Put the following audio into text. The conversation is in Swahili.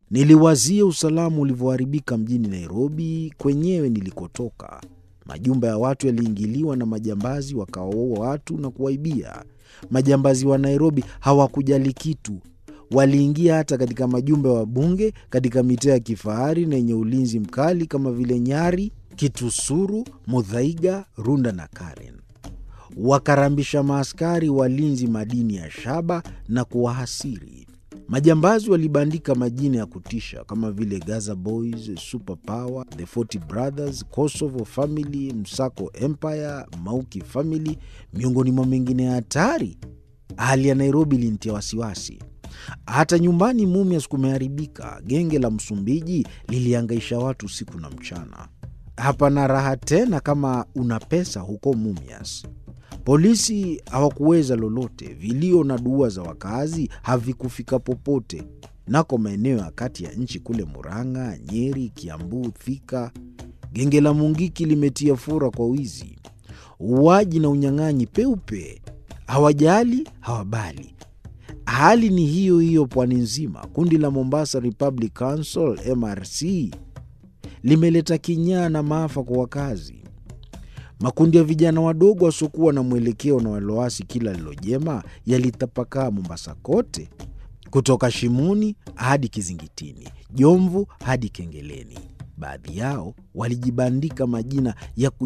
Niliwazia usalama ulivyoharibika mjini Nairobi kwenyewe nilikotoka. Majumba ya watu yaliingiliwa na majambazi wakawaua watu na kuwaibia. Majambazi wa Nairobi hawakujali kitu. Waliingia hata katika majumba ya wabunge katika mitaa ya kifahari na yenye ulinzi mkali kama vile Nyari, Kitusuru, Muthaiga, Runda na Karen. Wakarambisha maaskari walinzi madini ya shaba na kuwahasiri. Majambazi walibandika majina ya kutisha kama vile Gaza Boys, Super Power, The 40 Brothers, Kosovo Family, Msako Empire, Mauki Family, miongoni mwa mengine ya hatari. Hali ya Nairobi ilinitia wasiwasi. Hata nyumbani Mumias kumeharibika. Genge la Msumbiji liliangaisha watu usiku na mchana. Hapana raha tena kama una pesa huko Mumias. Polisi hawakuweza lolote. Vilio na dua za wakazi havikufika popote. Nako maeneo ya kati ya nchi kule Murang'a, Nyeri, Kiambu, Thika, genge la Mungiki limetia fura kwa wizi, uuaji na unyang'anyi peupe. Hawajali, hawabali. Hali ni hiyo hiyo pwani nzima. Kundi la Mombasa Republic Council MRC limeleta kinyaa na maafa kwa wakazi. Makundi ya vijana wadogo wasiokuwa na mwelekeo na waloasi kila lilojema yalitapakaa Mombasa kote, kutoka Shimoni hadi Kizingitini, Jomvu hadi Kengeleni. Baadhi yao walijibandika majina ya